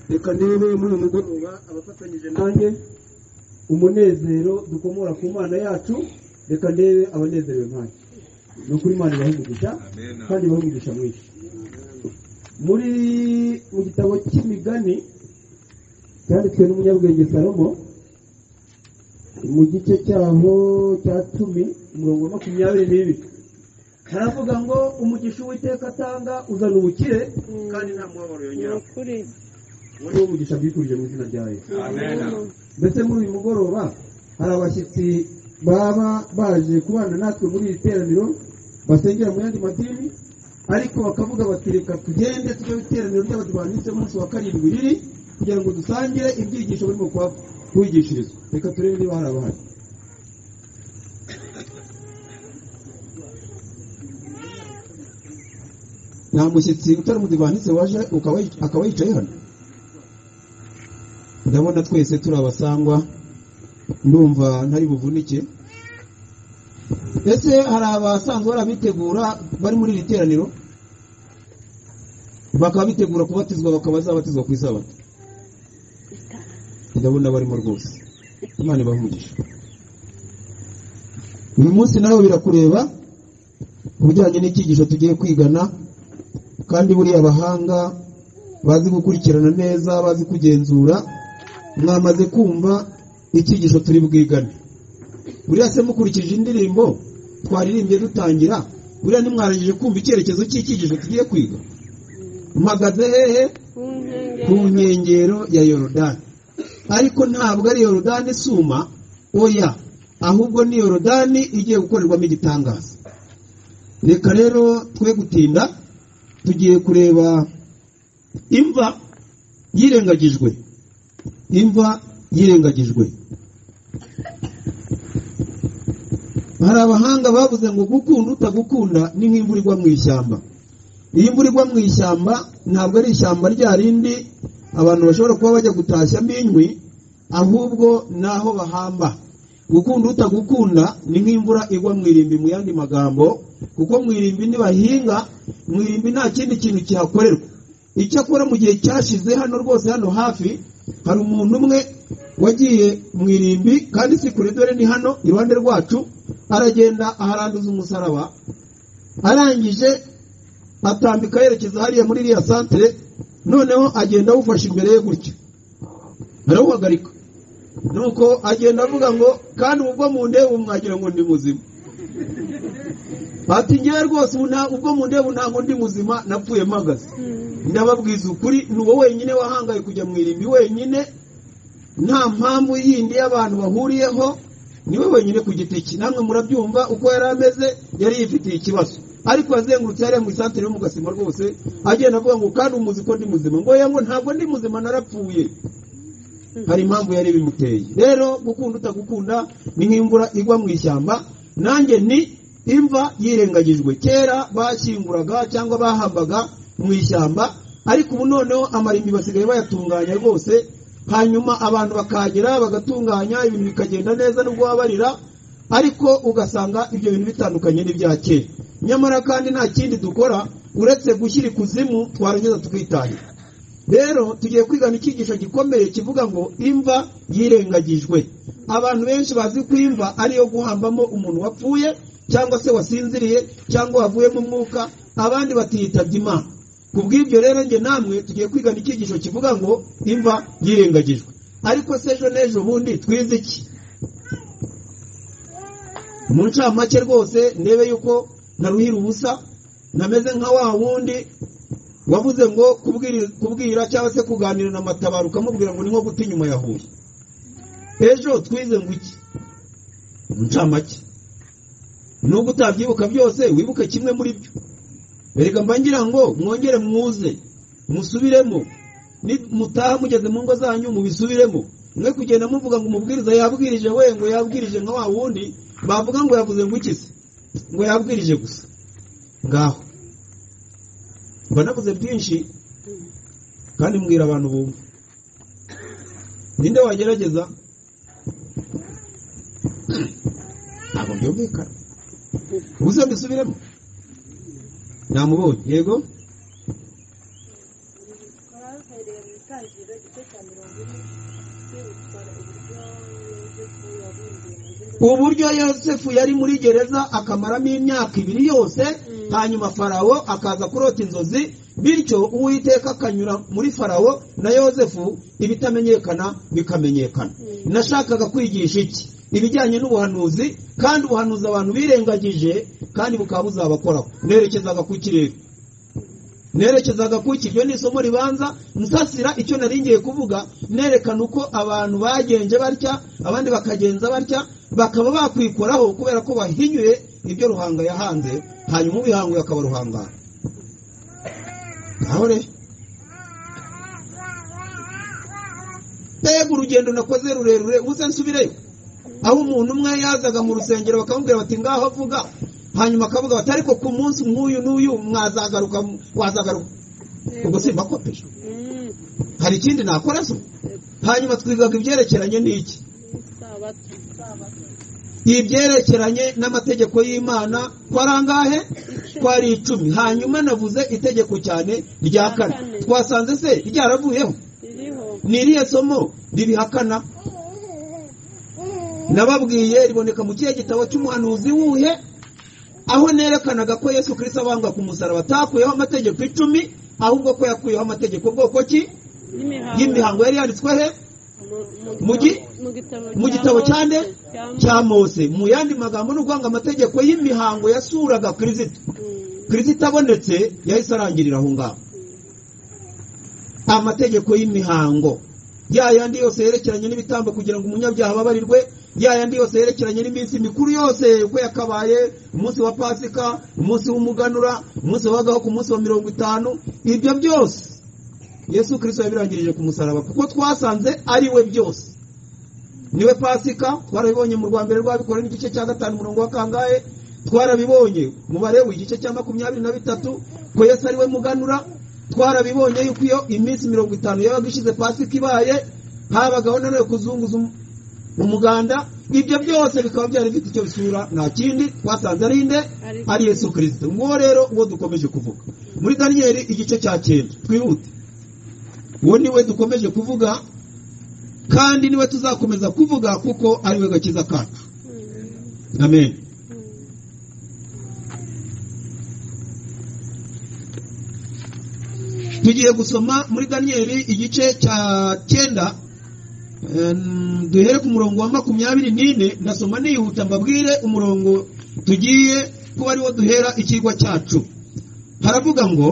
reka ndebe muri uyu mugoroba abafatanyije nanjye umunezero dukomora ku mana yacu reka ndebe abanezerewe nkanjye ni ukuri imana ibaha umugisha kandi ibaha umugisha mwinshi muri mu gitabo cy'imigani cyanditswe n'umunyabwenge salomo mu gice cyaho cya cumi umurongo wa makumyabiri n'ibiri haravuga ngo umugisha uwiteka atanga uzana ubukire kandi nta mubabaro yongeraho ukuri uwo ni wo mugisha bwikurije mu izina rya yesu mbese muri uyu mugoroba hari abashyitsi baba baje kubana natwe muri iri teraniro basengera mu yandi madini ariko bakavuga bati reka tugende tujye mu iteraniro ry'abadivantisite umunsi wa karindwi riri kugira ngo dusangire ibyigisho barimo kuba- kubigishirizwa reka turebe niba hari abahari nta mushyitsi utari umudivantisite waje ukaba yic- akaba yicaye hano ndabona twese turi abasangwa ndumva ntari buvunike ese hari abasanzwe bari abitegura bari muri iri teraniro bakaba bitegura kubatizwa bakaba bazabatizwa ku isabato ndabona barimo rwose imana ibaha umugisha uyu munsi nawe birakureba ubujyanye n'icyigisho tugiye kwigana kandi buriya abahanga bazi gukurikirana neza bazi kugenzura mwamaze kumva icyigisho turi bwigane buriya se mukurikije indirimbo twaririmbye dutangira buriya ntimwarangije kumva icyerekezo cy'icyigisho tugiye kwiga mpagaze hehe ku ku nkengero nkengero ya yorodani ariko ntabwo ari yorodani isuma oya ahubwo ni yorodani igiye gukorerwamo igitangaza reka rero twe gutinda tugiye kureba imva yirengagijwe imva yirengagijwe hari abahanga bavuze ngo gukunda utagukunda ni nk'imvura igwa mu ishyamba iyo imvura igwa mu ishyamba ntabwo ari ishyamba rya rindi abantu bashobora kuba bajya gutashyamo inkwi ahubwo ni aho bahamba gukunda utagukunda ni nk'imvura igwa mu irimbi mu yandi magambo kuko mu irimbi nibahinga mu irimbi nta kindi kintu kihakorerwa icyakora mu gihe cyashize hano rwose hano hafi hari umuntu umwe wagiye mu irimbi kandi si kure dore ni hano iruhande rwacu aragenda aharanduza umusaraba arangije atambika yerekeza hariya muri iriya santere noneho agenda awufashe imbere ye gutya arawuhagarika nuko agenda avuga ngo kandi ubwo mundeba ubu mwagira ngo ndi muzima ati ngewe rwose ubu nta- ubwo mundeba ntabwo ndi muzima napfuye mpagaze ndababwiza ukuri ni uwo wenyine wahangaye kujya mu irimbi wenyine nta mpamvu yindi y'abantu bahuriyeho niwe wenyine ku giti cye namwe murabyumva uko yari ameze yari yifitiye ikibazo ariko yazengurutse hariya mu isantere yo mu gasima rwose agenda avuga ngo kandi umuzi ko ndi muzima ngo oya ngo ntabwo ndi muzima narapfuye hari impamvu yari bimuteye rero gukunda utagukunda ni nk'imvura igwa mu ishyamba nanjye ni imva yirengagijwe kera bashyinguraga cyangwa bahambaga mu ishyamba ariko ubu noneho amarimbi basigaye bayatunganya rwose hanyuma abantu bakagera bagatunganya ibintu bikagenda neza nubwo wabarira ariko ugasanga ibyo bintu bitandukanye n'ibya kera nyamara kandi nta kindi dukora uretse gushyira ikuzimu twarangiza tukitangira rero tugiye kwigana icyigisho gikomeye kivuga ngo imva yirengagijwe abantu benshi bazi ko imva ariyo guhambamo umuntu wapfuye cyangwa se wasinziriye cyangwa wavuyemo umwuka abandi batiyitabye imana ku bw'ibyo rero njye namwe tugiye kwigana icyigisho kivuga ngo imva yirengagijwe ariko se ejo n'ejo bundi twize iki mu ncamake rwose ndebe yuko naruhira ubusa nameze nka wa wundi wavuze ngo kubwiri- kubwira cyangwa se kuganira na matabaro ukamubwira ngo ni nko guta inyuma ya huye ejo twize ngo iki Mu ncamake nubwo utabyibuka byose wibuke kimwe muri byo erega mba ngira ngo mwongere mwuze musubiremo ni- mutaha mugeze mu ngo zanyu mubisubiremo mwe kugenda muvuga ngo umubwiriza yabwirije we ngo yabwirije nka wa wundi bavuga ngo yavuze ngo iki se ngo yabwirije gusa ngaho mba navuze byinshi kandi mbwira abantu bumva ninde wagerageza ntabwo byumvikana ubuze mbisubiremo namubonye yego uhereye mu itangiriro igice cya mirongo ine kwibutwara uburyo yosefu yabumbiye mu gihugu uburyo yosefu yari muri gereza akamaramo imyaka ibiri yose hanyuma farawo akaza kurota inzozi bityo uwiteka akanyura muri farawo na yosefu ibitamenyekana bikamenyekana nashakaga kwigisha iki ibijyanye n'ubuhanuzi kandi ubuhanuzi abantu birengagije kandi bukaba buzabakoraho nerekezaga ku kirere nerekezaga ku iki iryo ni isomo ribanza nsasira icyo nari ngiye kuvuga nerekana uko abantu bagenje batya abandi bakagenza batya bakaba bakwikoraho kubera ko bahinyuye ibyo ruhanga yahanze hanyuma ubihanguye akaba ruhangana naho rero mbega urugendo nakoze rurerure ubuze nsubireyo aho umuntu umwe yazaga mu rusengero bakamubwira bati ngaho avuga hanyuma akavuga bati ariko ku munsi nk'uyu n'uyu mwazagaruka wazagaruka ubwo simbakopeje hari ikindi nakora se hanyuma twigaga ibyerekeranye n'iki isabato isabato ibyerekeranye n'amategeko y'imana twari angahe twari icumi hanyuma navuze itegeko cyane rya kane twasanze se ryaravuyeho ririho ni irihe somo ribihakana nababwiye riboneka mu kihe gitabo cy'umuhanuzi wuhe aho nerekanaga ko yesu kirisito abanga ku musaraba atakuyeho amategeko icumi ahubwo ko yakuyeho amategeko bwoko ki n'imihango y'imihango yari yanditswe he mu- mu mu gi- gitabo- mu gitabo mu gitabo Mose, cyane cya Mose. cya mose mu yandi magambo ni ukuvanga amategeko y'imihango yasuraga kirisito Mm. kirisito abonetse yahise arangirira aho ngaho amategeko y'imihango ya yandi yose yerekeranye n'ibitambo kugira ngo umunyabyaha ababarirwe ya yandi yose yerekeranye n'iminsi mikuru yose uko yakabaye umunsi wa pasika umunsi w'umuganura umunsi wabagaho ku munsi wa mirongo itanu ibyo byose yesu kirisito yabirangirije ku musaraba kuko twasanze ari we byose niwe pasika twarabibonye mu rwa mbere rwabikora n'igice cya gatanu umurongo wa kangahe twarabibonye umubare w'igice cya makumyabiri na bitatu ko yesu ari we muganura twarabibonye yuko iyo iminsi mirongo itanu yabaga ishize pasika ibaye habagaho nanone kuzunguza um- umuganda ibyo byose bikaba byari bifite icyo bisura nta kindi twasanze ari nde ari yesu kirisito nguwo rero uwo dukomeje kuvuga muri daniyeli igice cya cyenda twihute uwo niwe dukomeje kuvuga kandi niwe tuzakomeza kuvuga kuko ari we gakiza kacu Mm. amen Mm. tugiye gusoma muri daniyeli igice cya cyenda em, duhere ku murongo wa makumyabiri n'ine ndasoma nihuta mbabwire umurongo tugiye kuba ariwo duhera ikigwa cyacu haravuga ngo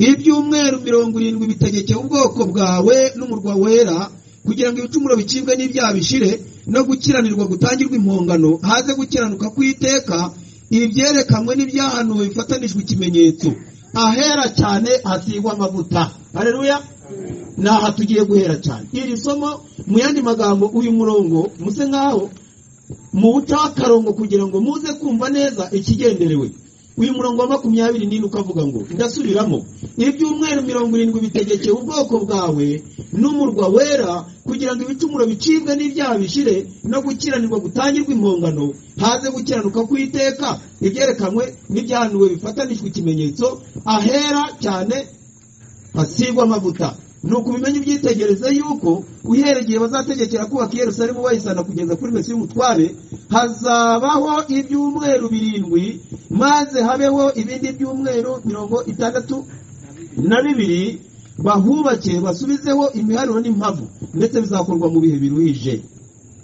ibyumweru mirongo irindwi bitegekeye ubwoko bwawe n'umurwa wera kugira ngo ibicumuro bicibwe n'ibyaha bishire no gukiranirwa gutangirwa impongano haze gukiranuka kw'iteka ibyerekanwe n'ibyahanuwe bifatanijwe ikimenyetso ahera cyane hasigwa amavuta hareruya ni aha tugiye guhera cyane iri somo mu yandi magambo uyu murongo muse nk'aho muwuca akarongo kugira ngo muze kumva neza ikigenderewe uyu murongo wa makumyabiri n'ine ukavuga ngo ndasubiramo ibyumweru mirongo irindwi bitegekeye ubwoko bwawe n'umurwa wera kugira ngo ibicumuro bicibwe n'ibyaha bishire no gukiranirwa gutangirwa impongano haze gukiranuka kw'iteka ibyerekanwe n'ibyahanuwe bifatanijwe ikimenyetso ahera cyane hasigwa amavuta nuko ubimenye ubyitegereze yuko uhera igihe bazategekera kubaka i yerusalemu bayisana kugeza kuri mesiya umutware hazabaho ibyumweru birindwi maze habeho ibindi byumweru mirongo itandatu na bibiri bahubake basubizeho imiharuro n'impavu ndetse bizakorwa mu bihe biruhije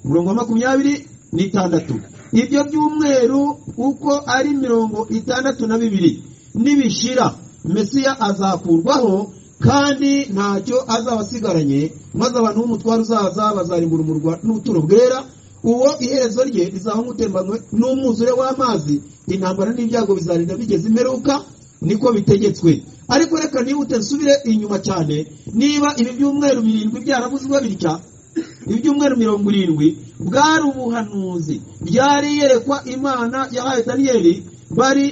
umurongo wa makumyabiri n'itandatu ibyo byumweru uko ari mirongo itandatu na bibiri nibishira mesiya azakurwaho kandi ntacyo azaba asigaranye maze abantu b'umutwaro uzaza bazarimbura umurwa n'ubuturo bwera uwo iherezo rye rizaba nk'utembanwe n'umwuzure w'amazi intambara n'ibyago bizarinda bigeze imperuka niko bitegetswe ariko reka nihute nsubire inyuma cyane niba ibi byumweru birindwi byarabuzwe bitya ibyumweru mirongo irindwi bwari ubuhanuzi ryari iyerekwa imana yahaye daniyeli bari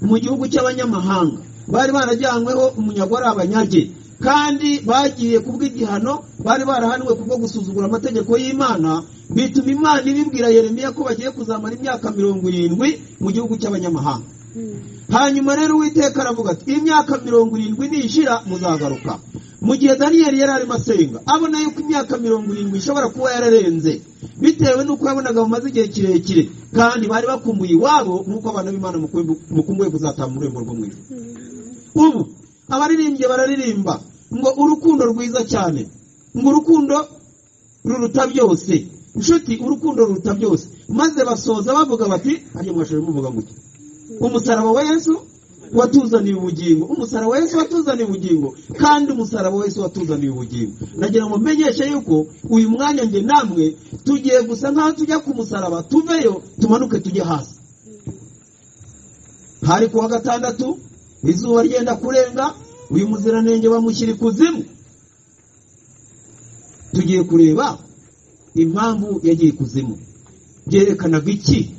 mu gihugu cy'abanyamahanga bari barajyanyweho umunyago ari abanyage kandi bagiye kubw'igihano bari barahanwe kubwo gusuzugura amategeko y'imana bituma imana ibibwira yeremiya ko bagiye kuzamara imyaka mirongo irindwi mu gihugu cy'abanyamahanga Mm. hanyuma rero uwiteka aravuga ati imyaka mirongo irindwi nishira muzagaruka mu gihe daniyeli yari arimo asenga abona yuko imyaka mirongo irindwi ishobora kuba yararenze bitewe n'uko yabonaga bamaze igihe kirekire kandi bari bakumbuye iwabo nk'uko abantu b'imana mukumbu- mukumbuye kuzataha mu rurembo rwo mu ijuru ubu abaririmbyi bararirimba ngo urukundo rwiza cyane ngo urukundo ruruta byose inshuti urukundo ruruta byose maze basoza bavuga bati hajya mwashoboye muvuga gutya umusaraba wa yesu watuzaniye ubugingo umusaraba wa yesu watuzaniye ubugingo kandi umusaraba wa yesu watuzaniye ubugingo nagira ngo mmenyeshe yuko uyu mwanya njye namwe tugiye gusa nk'aho tujya ku musaraba tuveyo tumanuke tujye hasi hari kuwa gatandatu izuba ryenda kurenga uyu muziranenge bamushyira ikuzimu tugiye kureba impamvu yagiye ikuzimu byerekanaga iki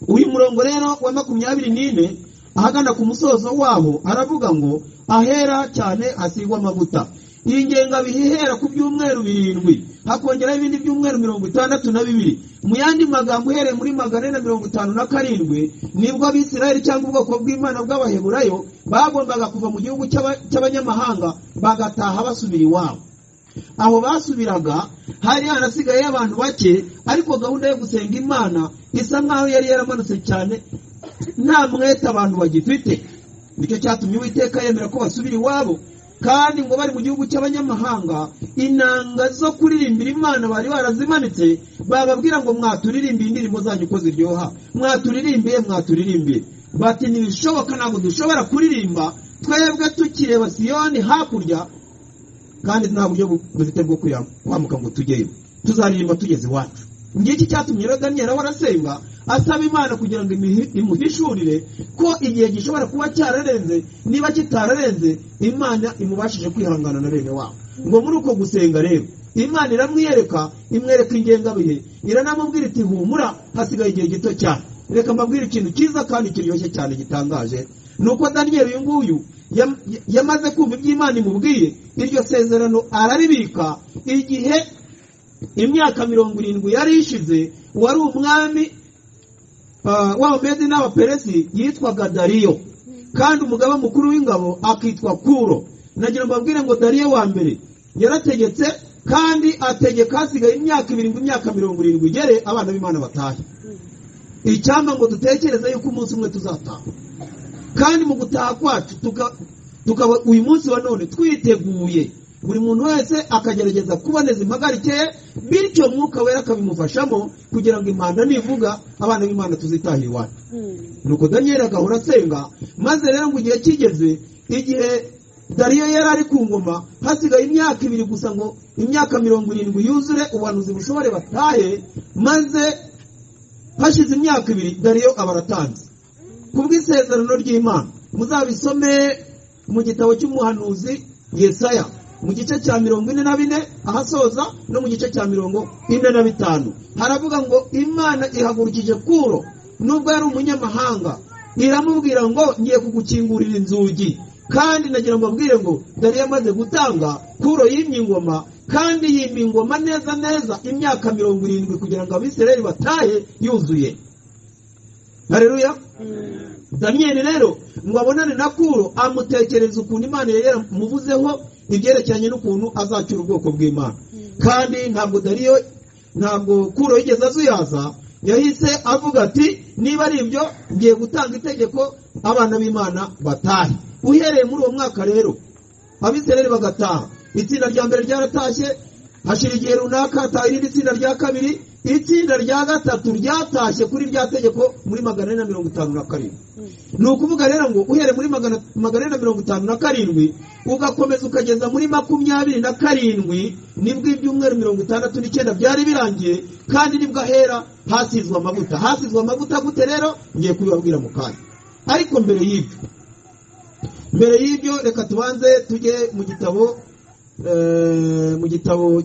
uyu murongo rero wa makumyabiri n'ine ahagana ku musozo waho aravuga ngo ahera cyane hasigwa amavuta iyi ngengabihe ihera ku byumweru birindwi hakongeraho ibindi byumweru mirongo itandatu na bibiri mu yandi magambo uhereye muri magana ane na mirongo itanu na karindwi nibwo abisirayeli cyangwa ubwoko bw'imana bw'abaheburayo bagombaga kuva mu gihugu cy'aba- cy'abanyamahanga bagataha basubira iwabo aho basubiraga hari harasigayeyo abantu bake ariko gahunda yo gusenga imana isa nkaho yari yaramanutse cyane nta mwete abantu bagifite nicyo cyatumye uwiteka yemera ko basubira iwabo kandi ngo bari mu gihugu cy'abanyamahanga inanga zo kuririmbira imana bari barazimanitse bababwira ngo mwaturirimbiye indirimbo zanyu uko ziryoha mwaturirimbiye mwaturirimbiye bati ntibishoboka ntabwo dushobora kuririmba twebwe tukireba siyoni hakurya kandi nta buryo bu- dufite bwo kuya- kwambuka ngo tujyeyo tuzaririmba tugeze iwacu ngiki cyatumye rero daniyeli ahora asenga asaba imana kugira ngo imihi- imuhishurire ko igihe gishobora kuba cyararenze niba kitararenze imana imubashije kwihangana na bene wabo ngo muri uko gusenga rero imana iramwiyereka imwereka ingengabihe iranamubwira iti humura hasigaye igihe gito cyane reka mbabwire ikintu cyiza kandi kiryoshye cyane gitangaje ni uko daniyeli uyu nguyu yam- yamaze kumva iby'imana imubwiye iryo sezerano araribika igihe imyaka mirongo irindwi yari ishize wari umwami ah, w'abamedi n'abaperesi yitwaga dariyo kandi umugaba mukuru w'ingabo akitwa kuro nagira ngo mbabwire ngo dariyo wa mbere yarategetse kandi ategeka hasigaye imyaka irindwi imyaka mirongo irindwi igere abana b'imana batahe icyampa ngo dutekereze yuko umunsi umwe tuzataha kandi mu gutaha kwacu tuka- tukaba uyu munsi wa none twiteguye buri muntu wese akagerageza kuboneza impagarike ye bityo mwuka wera akabimufashamo kugira ngo impanda nivuga abana b'imana tuzitahire iwacu nuko daniyeli agahora asenga maze rero ngo igihe kigeze igihe dariyo yari ari ku ngoma hasigaye imyaka ibiri gusa ngo imyaka mirongo irindwi yuzure ubuhanuzi bushobore batahe maze hashize imyaka ibiri dariyo aba aratanze ku bw'isezerano ry'imana muzabisome mu gitabo cy'umuhanuzi yesaya mu gice cya mirongo ine na bine ahasoza no mu gice cya mirongo ine na bitanu haravuga ngo imana ihagurukije kuro nubwo yari umunyamahanga iramubwira ngo ngiye kugukingurira inzugi kandi nagira ngo abwire ngo dore yamaze gutanga kuro yimye ingoma kandi yimye ingoma neza neza imyaka mirongo irindwi kugira ngo abisirayeli batahe yuzuye hareruya daniyeli rero ngo abonane na kuro amutekereza ukuntu imana yari yaramuvuzeho ibyerekeranye n'ukuntu azacyura ubwoko bw'imana kandi ntabwo dariyo ntabwo kuro yigeze azuyaza yahise avuga ati niba ari ibyo ngiye gutanga itegeko abana b'imana batahe uhereye muri uwo mwaka rero abisirayeli bagataha itsinda rya mbere ryaratashye hashira igihe runaka hataha irindi tsinda rya kabiri itsinda rya gatatu ryatashye kuri rya tegeko muri magana ane na mirongo itanu na karindwi ni ukuvuga rero ngo uhere muri magana magana ane na mirongo itanu na karindwi ugakomeza ukageza muri makumyabiri na karindwi nibwo ibyumweru mirongo itandatu n'icyenda byari birangiye kandi nibwo ahera hasizwe amavuta hasizwe amavuta gute rero ngiye kubibabwira mu kanya ariko mbere y'ibyo mbere y'ibyo reka tubanze tujye mu gitabo eh, mu gitabo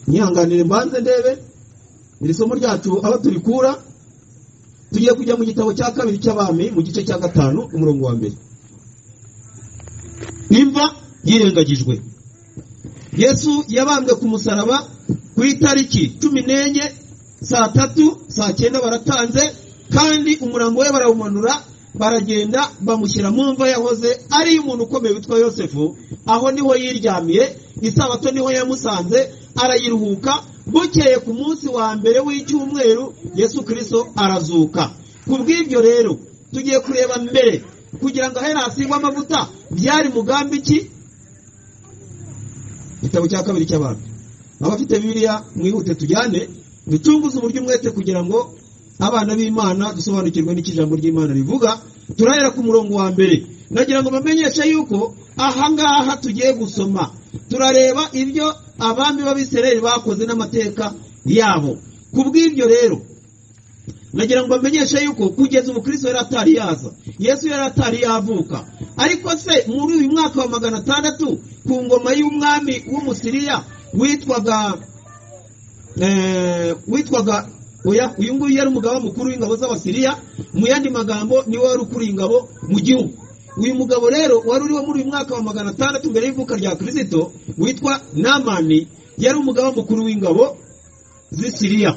nyihanganire mbanze ndebe iri somo ryacu aho turikura tugiye kujya mu gitabo cya kabiri cy'abami mu gice cya gatanu umurongo wa mbere imva yirengagijwe yesu yabambwe ku musaraba ku itariki cumi n'enye saa tatu saa cyenda baratanze kandi umurambo we barawumanura baragenda bamushyira mu mva yahoze ari umuntu ukomeye witwa yosefu aho niho yiryamiye isabato niho yamusanze arayiruhuka bukeye ku munsi wa mbere w'icyumweru yesu kirisito arazuka ku bw'ibyo rero tugiye kureba mbere kugira ngo ahere hasigwe amavuta byari mugambi ki igitabo cya kabiri cy'abantu abafite bibiliya mwihute tujyane dutunguze uburyo umwete kugira ngo abana b'imana dusobanukirwe n'icyo ijambo ry'imana rivuga turahera ku murongo wa mbere nagira ngo bamenyeshe yuko ahangaha tugiye gusoma turareba ibyo abami b'abisereri bakoze n'amateka yabo ku bw'ibyo rero nagira ngo bamenyeshe yuko kugeza ubu kirisito yari atari yaza yesu yari atari yavuka ariko se muri uyu mwaka wa magana atandatu ku ngoma y'umwami w'umusiriya witwaga eh, witwaga oya, uyu nguyu yari umugaba mukuru w'ingabo z'abasiriya mu yandi magambo niwe wari ukuriye ingabo mu gihugu uyu mugabo rero wari uriho muri uyu mwaka wa magana atandatu mbere y'ivuka rya kirisito witwa namani yari umugaba mukuru w'ingabo z'isiriya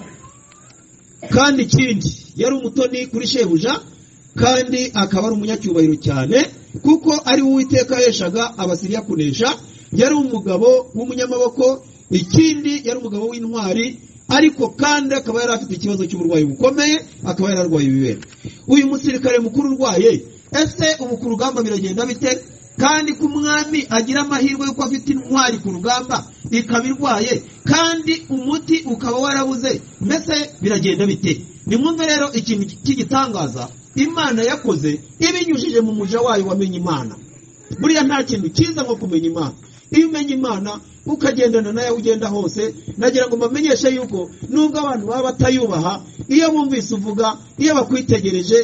kandi ikindi yari umutoni kuri shebuja kandi akaba ari umunyacyubahiro cyane kuko ari we uwiteka yaheshaga abasiriya kunesha yari umugabo w'umunyamaboko ikindi yari umugabo w'intwari ariko kandi akaba yari afite ikibazo cy'uburwayi bukomeye akaba yari arwaye ibibero uyu musirikare mukuru urwaye ese ubu ku rugamba biragenda bite kandi ko umwami agira amahirwe y'uko afite intwari ku rugamba ikaba irwaye kandi umuti ukaba warabuze mbese biragenda bite nimwumve rero ikintu cy'igitangaza imana yakoze ibinyujije mu muja wayo wamenye imana buriya nta kintu cyiza nko kumenya imana iyo umenye imana ukagendana nayo aho ugenda hose nagira ngo mbamenyeshe yuko nubwo abantu baba batayubaha iyo bumvise uvuga iyo bakwitegereje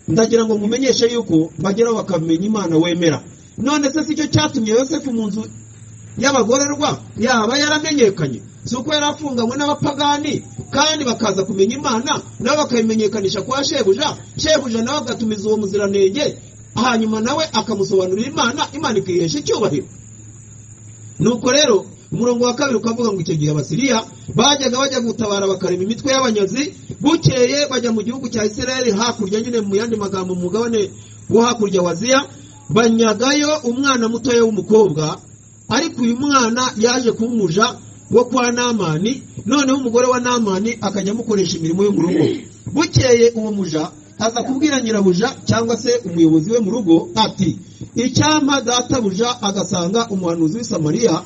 ndagira ngo mumenyeshe yuko bageraho bakamenya imana wemera none se si cyo cyatumye yosefu mu nzu y'abagororwa yaba yaramenyekanye si uko yari afunganywe n'abapagani kandi bakaza kumenya imana nabo bakayimenyekanisha kwa shebuja shebuja nawe agatumiza uwo muziranenge hanyuma nawe akamusobanurira imana imana ikihesha icyubahiro nuko rero umurongo wa kabiri ukavuga ngo icyo gihe abasiriya bajyaga bajya gutabara bakarema imitwe y'abanyazi bukeye bajya mu gihugu cya israel hakurya nyine mu yandi magambo mu mugabane wo hakurya wa ziya banyagayo umwana mutoya w'umukobwa ariko uyu mwana yaje kuba umuja wo kwa namani noneho umugore wa namani akajya amukoresha imirimo yo mu rugo bukeye uwo muja aza kubwira nyirabuja cyangwa se umuyobozi we mu rugo ati icyampa databuja agasanga umuhanuzi w'i samariya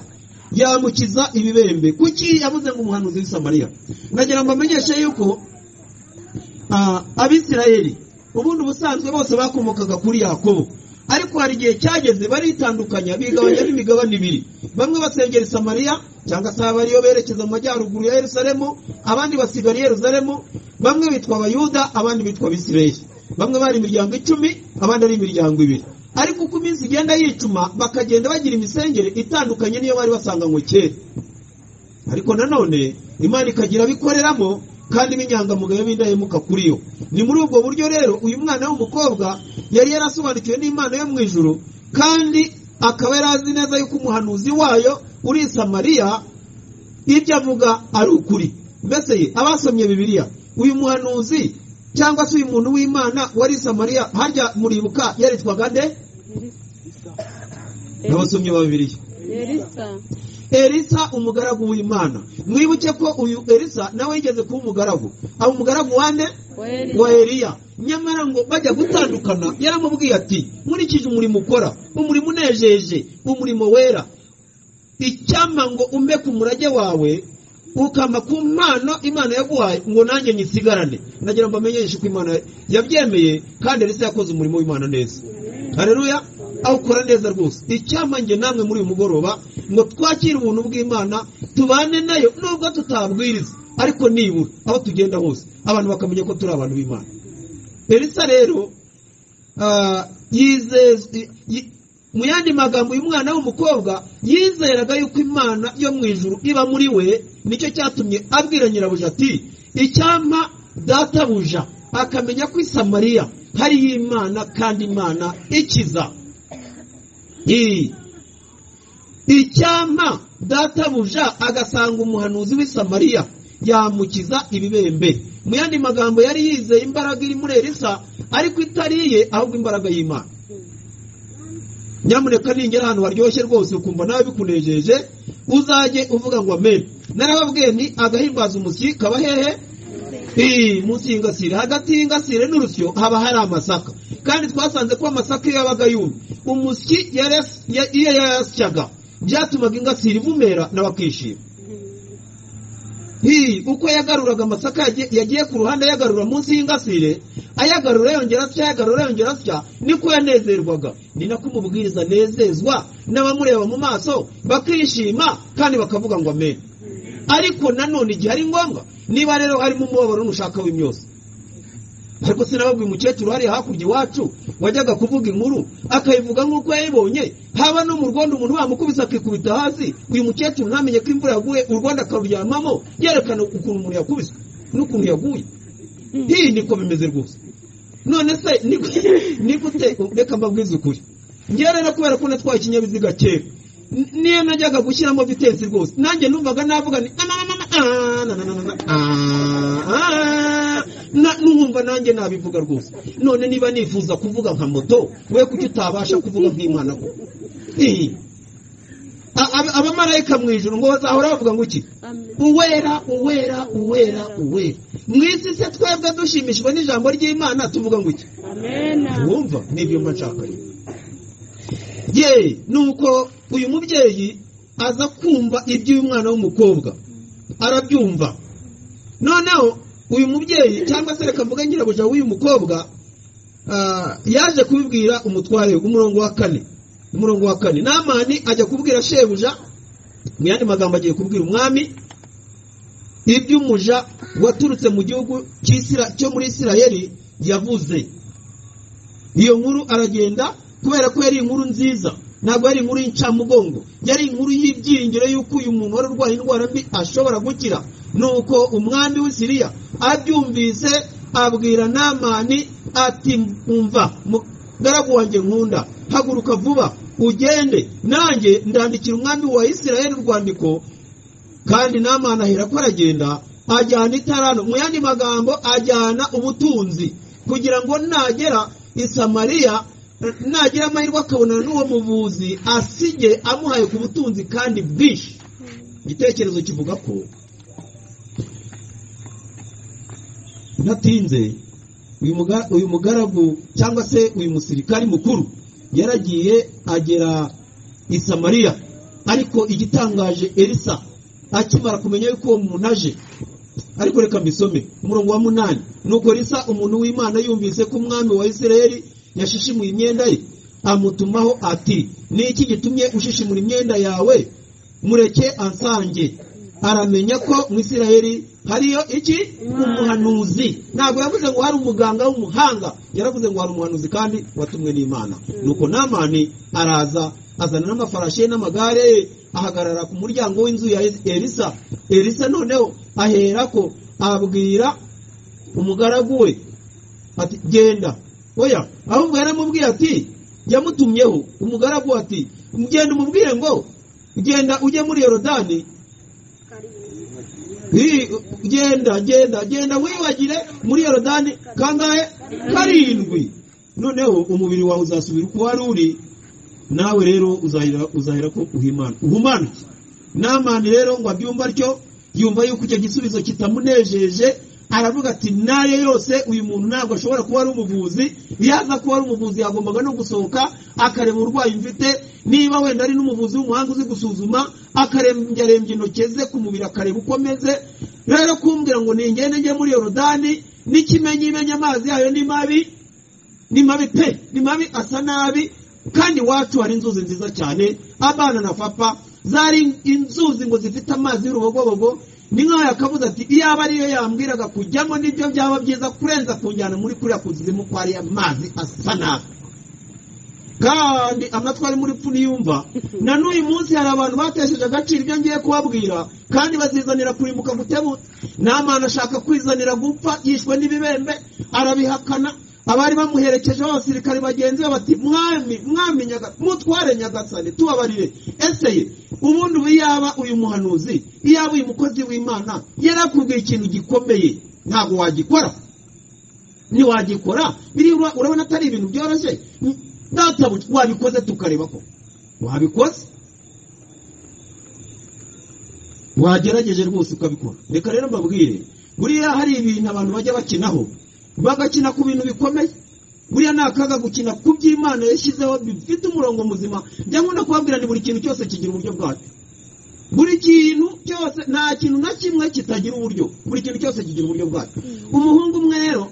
yamukiza ibibembe kuki yavuze ngo umuhanuzi w'isamariya nagira ngo amenyeshe yuko ah, abisirayeli ubundi ubusanzwe bose bakomokaga kuri yakobo ariko hari igihe cyageze baritandukanya bigabanya n'imigabane ibiri bamwe basengera isamariya cyangwa se abari iyo berekeza mu majyaruguru ya yerusalemu abandi basigara i yerusalemu bamwe bitwa abayuda abandi bitwa abisirayeli bamwe bari imiryango icumi abandi ari imiryango ibiri ariko uko iminsi igenda yicuma bakagenda bagira imisengere itandukanye niyo bari basanganywe kera ariko nanone imana ikagira abikoreramo kandi b'inyangamugayo b'indahemuka kuri yo ni muri ubwo buryo rero uyu mwana w'umukobwa yari yarasobanukiwe n'imana yo mu ijuru kandi akaba yari azi neza yuko umuhanuzi wayo uri i samariya ibyo avuga ari ukuri mbese abasomye bibiliya uyu muhanuzi cyangwa se uyu muntu w'imana wari i samariya harya muribuka yaritwaga nde n'abasomyi ba bibiliya elisa umugaragu w'imana mwibuke ko uyu elisa nawe yigeze kuba umugaragu aba umugaragu wande wa eliya nyamara ngo bajya gutandukana yaramubwiye ati nkurikije umurimo ukora umurimo unejeje umurimo wera icyampa ngo umbe ku murage wawe ukama ku mpano imana yaguhaye ngo nanjye nyisigarane nagira ngo amenyeshe ko imana yabyemeye kandi elisa yakoze umurimo w'imana neza hareruya awukora neza rwose icyampa njye namwe muri uyu mugoroba ngo twakire ubuntu bw'imana tubane nayo nubwo tutabwiriza ariko nibura aho tugenda hose abantu bakamenya ko turi abantu b'imana elisa rero mu yandi magambo uyu mwana w'umukobwa yizeraga yuko imana yo mu ijuru iba muri we nicyo cyatumye abwira nyirabuja ati icyampa databuja akamenya ko i samariya hariyo imana kandi imana ikiza icyampa databuja agasanga umuhanuzi w'i samariya yamukiza ibibembe mu yandi magambo yari yizeye imbaraga iri muri elisa ariko itari iye ahubwo imbaraga y'imana nyamuneka ningera ahantu haryoshye rwose ukumva nawe bikunejeje uzajye uvuga ngo amen narababwiye nti agahimbaza umusyi kaba hehe Ii, munsi y'ingasire hagati y'ingasire n'urusyo haba hari amasaka kandi twasanze ko amasaka iyo yabaga yumye umusyi yares- ya- iyo yayasyaga byatumaga ingasire ivumera n'abakishima Hii, uko yagaruraga amasaka yagiye- yagiye ku ruhande ayagarura munsi y'ingasire ayagarura yongera atya ayagarura yongera atya niko yanezerwaga ni nako umubwiriza anezezwa n'abamureba mu maso bakishima kandi bakavuga ngo amen ariko nanone igihe ari ngombwa niba rero harimo umubabaro n'ushaka w'imyose ariko sinababwiye umukecuru hariya hakurya iwacu wajyaga kuvuga inkuru akayivuga nk'uko yayibonye haba no mu rwondo umuntu bamukubise akikubita hasi uyu mukecuru ntamenye ko imvura yaguye urwondo akaruryamamo yerekana ukuntu umuntu yakubiswe n'ukuntu yaguye iyi niko bimeze rwose none se ni gute- ni gute reka mbabwize ukuri njyewe rero kubera ko natwaye ikinyabiziga kera n- niyo najyaga gushyiramo vitensi rwose nanjye numvaga navuga ni numva nanjye nabivuga rwose none niba nifuza kuvuga nka moto we kuki utabasha kuvuga nk'imana ko Ii. A- ab- abamarayika mu ijuru ngo bazahora bavuga ngo iki Amen. uwera uwera uwera uwera mu isi se twebwe dushimishwa n'ijambo ry'imana tuvuga ngo iki Amen. wumva n'ibyo mba nshaka rero ye nuko uyu mubyeyi aza kumva iby'uyu mwana w'umukobwa arabyumva noneho uyu mubyeyi cyangwa se reka mvuga nyirabuja w'uyu mukobwa ah, yaje kubibwira umutware umurongo wa kane umurongo wa kane namani ajya kubwira shebuja mu yandi magambo agiye kubwira umwami iby'umuja waturutse mu gihugu cy'Isira- cyo muri isirayeli yavuze iyo nkuru aragenda kubera ko yari inkuru nziza ntabwo yari inkuru y'incamugongo yari inkuru y'ibyiringiro y'uko uyu muntu wari urwaye indwara mbi ashobora gukira nuko umwami w'isiriya abyumvise abwira namani ati umva mugaragu wanjye nkunda haguruka vuba ugende nanjye ndandikira umwami wa isirayeli urwandiko kandi namani ahera ko aragenda ajyana itarano mu yandi magambo ajyana ubutunzi kugira ngo nagera i samariya eh, nagira amahirwe akabonana n'uwo muvuzi asige amuhaye ku butunzi kandi bwinshi igitekerezo kivuga ko natinze uyu muga- uyu mugaragu cyangwa se uyu musirikari mukuru yaragiye agera i samariya ariko igitangaje elisa akimara kumenya yuko uwo muntu aje ariko reka mbisome umurongo wa munani nuko risa umuntu w'imana yumvise ko umwami wa isirayeli yashishimuye imyenda ye amutumaho ati ni iki gitumye ushishimura imyenda yawe mureke ansange aramenya ko mu isirayeli hariyo iki umuhanuzi ntabwo yavuze ngo hari umuganga w'umuhanga yaravuze ngo hari umuhanuzi kandi watumwe n'imana nuko namani araza azana n'amafarashi ye n'amagare ye ahagarara ku muryango w'inzu ya elisa elisa noneho aherako abwira umugaragu we ati genda oya ahubwo yaramubwiye ati yamutumyeho umugaragu ati genda umubwire ngo genda ujye muri yorodani Hi, genda genda genda wiyuhagire muri yorodani kangahe karindwi noneho umubiri wawe uzasubira uko wari uri nawe rero uzahera uzahera ko uhimana uhumanuke namani rero ngo abyumve atyo yumva yuko icyo gisubizo kitamunejeje aravuga ati naye yose uyu muntu ntabwo ashobora kuba ari umuvuzi yaza kuba ari umuvuzi yagombaga no gusohoka akareba uburwayi mfite niba wenda ari n'umuvuzi w'umuhanga uzi gusuzuma akarembyarembya intoki ze ku mubiri akareba uko ameze rero kumbwira ngo ningende njye muri yorodani n'ikimenyi imenye amazi yayo ni mabi ni mabi pe ni mabi asa nabi kandi iwacu hari inzuzi nziza cyane abana na papa zari inzuzi ngo zifite amazi y'urubogobogo ni nk'aho yakabuze ati iyaba ariyo yambwiraga kujyamo nibyo byaba byiza kurenza kunjyana muri kuriya kuzimu ko ariya mazi asa nabi kandi amatwi ari muri pfu niyumva na n'uyu munsi hari abantu batesheje agaciro ibyo ngiye kubabwira kandi bazizanira kurimbuka gutebu namana ashaka kwizanira gupfa yishwe n'ibibembe arabihakana abari bamuherekeje b'abasirikare bagenzi be bati mwami mwami nyaga mutware nyagasani tubabarire ese ye ubundi ubu yaba uyu muhanuzi iyaba uyu mukozi w'imana yari akubwiye ikintu gikomeye ntabwo wagikora ntiwagikora biriya urabona atari ibintu byoroshye ndatabu wabikoze tukareba ko wabikoze wagerageje rwose ukabikora reka rero mbabwire buriya hari ibintu abantu bajya bakinaho bagakina ku bintu bikomeye buriya ni akaga gukina ku by'imana yashyizeho bifite umurongo muzima njya nkunda kubabwira ni buri kintu cyose kigira uburyo bwacyo buri kintu cyose nta kintu na kimwe kitagira uburyo buri kintu cyose kigira uburyo bwacyo umuhungu umwe rero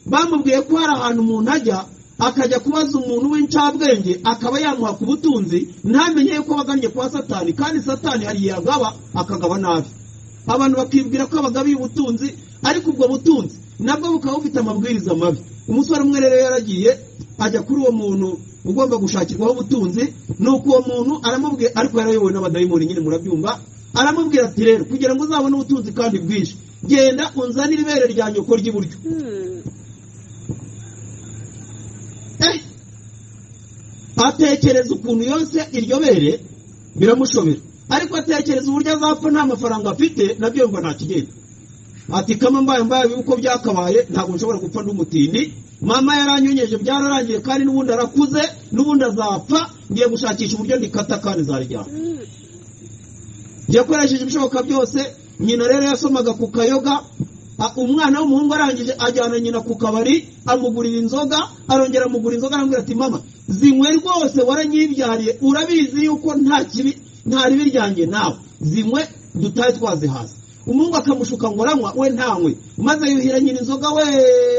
bamubwiye ko hari ahantu umuntu ajya akajya kubaza umuntu w'incabwenge akaba yamuha ku butunzi ntamenye yuko bagannye kwa satani kandi satani hari igihe agaba akagaba nabi abantu bakibwira ko abagabiye ubutunzi ariko ubwo butunzi nabwo bukaba bufite amabwiriza mabi umusore umwe rero yaragiye ajya kuri uwo muntu ugomba gushakirwaho ubutunzi nuko uwo muntu aramubwira ariko yarayobowe n'abadayimoni nyine murabyumva aramubwira ati rero kugira ngo uzabone ubutunzi kandi bwinshi genda unzanire ibere rya nyoko ry'iburyo eh atekereza ukuntu yose iryo bere biramushobera ariko atekereza uburyo azapfa nta mafaranga afite nabyo yumva ntakigenda ati kama mbaye mbaye uko byakabaye ntabwo nshobora gupfa n'umutindi mama yaranyonyeje byararangiye kandi n'ubundi arakuze n'ubundi azapfa ngiye gushakisha uburyo ndikata kandi zaryana yakoresheje ibishoboka byose nyina rero yasomaga ku kayoga a- umwana w'umuhungu arangije ajyana nyina ku kabari amugurira inzoga arongera amugura inzoga aramubwira ati mama zinywe rwose waranyibyariye urabizi yuko nta kibi nta ribi ryanjye nawe zinywe dutahe twazihaza umuhungu akamushuka ngo aranywa we ntanywe maze yuhira nyina inzoga we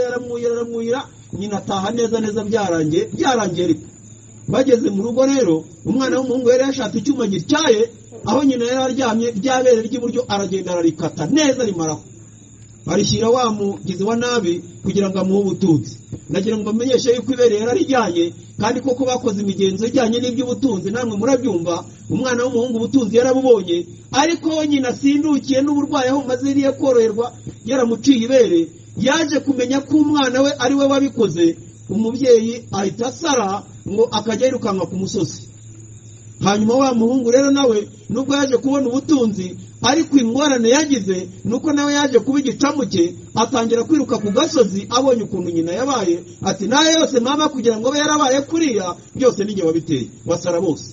aramwuhira aramwuhira nyina ataha neza neza byarangiye byarangiye ariko bageze mu rugo rero umwana w'umuhungu yari yashatse icyuma gityaye aho nyina yari aryamye ryabere ry'iburyo aragenda ararikata neza rimaraho arishyira wa mugizi wa nabi kugira ngo amuhe ubutunzi nagira ngo mbamenyeshe yuko ibere yararijyanye kandi koko bakoze imigenzo ijyanye n'iby'ubutunzi namwe murabyumva umwana w'umuhungu ubutunzi yarabubonye ariko we nyina asindukiye n'uburwayi aho maziriye koroherwa yaramuciye ibere yaje kumenya ko umwana we ari we wabikoze umubyeyi ahita asara ngo akajya yirukanka ku musozi hanyuma wa muhungu rero nawe nubwo yaje kubona ubutunzi ariko ingorane yagize nuko nawe yaje kuba igicamu cye atangira kwiruka ku gasozi abonye ukuntu nyina yabaye ati nayo yose mama kugira ngo abe yarabaye kuriya byose n'igihe wabiteye basara bose